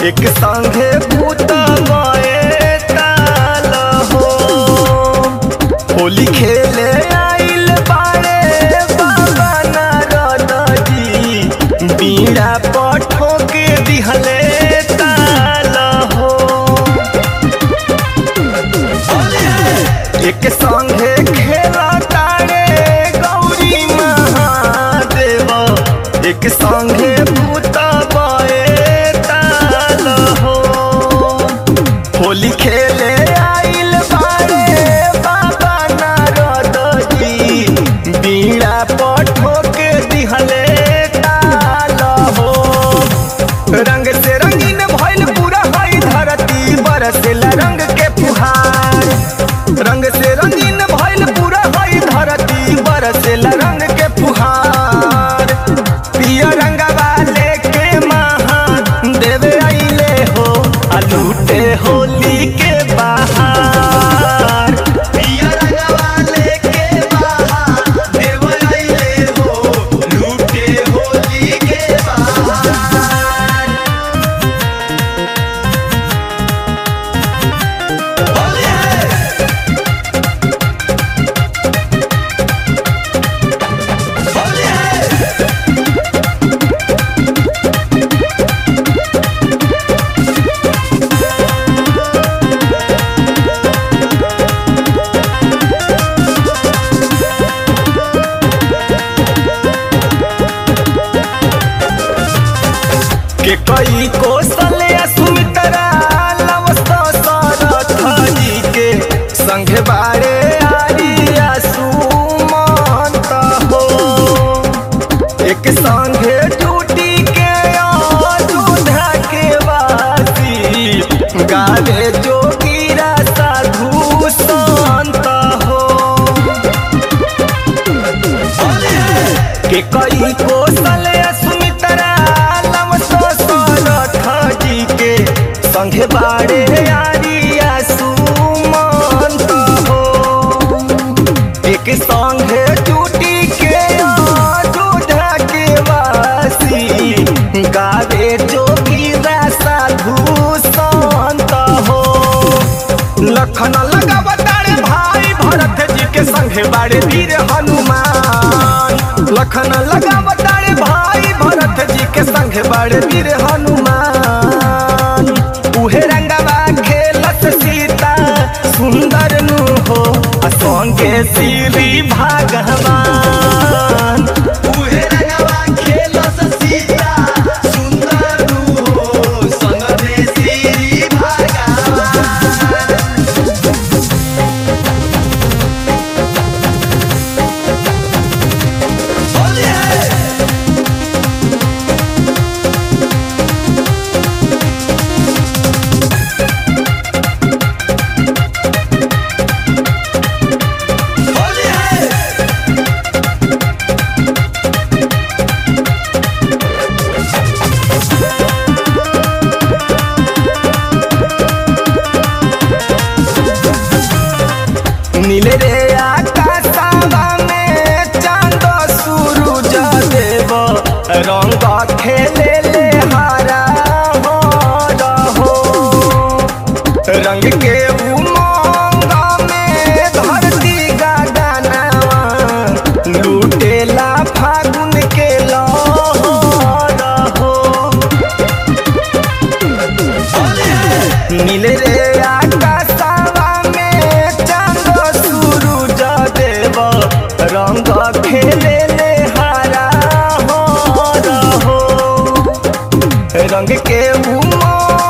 एक संगे भूत गए ताल हो होली खेले आइल बाड़े बाबा नारद जी बीड़ा पठो के दिहले ताल हो एक संगे खेला तारे गौरी महादेव एक संगे भूत बए ताल हो होली खेले आइल बारे बाबा नारद जी बीड़ा पठो के दिहले ताल हो रंग से रंगीन भइल पूरा हई धरती बरसेला रंग के फुहार रंग से रंगीन भइल पूरा हई धरती बरसेला रंग के फुहार पिया रंगवा लेके महा देवे आइले हो आ लूटे होली के बाहर पिया रंगवा लेके महा देवे आइले हो लूटे होली के बाहर होली है होली है के कई कौशल सुमित्रा लवस्त सरथ जी के संघे बारे आरिया सुमंत हो एक संघे टूटी के अयोध्या के वासी गावे जोगीरा साधु संत हो के कई कौशल सुमित्रा लवतो सरथ जी के संघे बाड़े आरिया सुमंत हो एक संघे टूटी के अयोध्या के वासी गावे जोगीरा साधु संत हो लखन लगावतारे भाई भरत जी के संगे बाड़े वीर हनुमान लखन लगावतारे भाई भरत जी के संगे बाड़े वीर हनुमान उहे रंगवा खेलत सीता सुंदर नु हो आ संगे श्री भगवान उहे रंगवा खेलत सीता सुंदर नु हो संगे श्री भगवान होली है होली है नीले रे आकाशवा में चांद सूरज देव रंग खेले ले हारा हो रहो रंग के उमंग में धरती गगनवा लूटेला फागुन के लहर हो नीले रे आकाशवा में चांद सूरज देव रंग खेले ले हारा हो रहो रंग के उमंग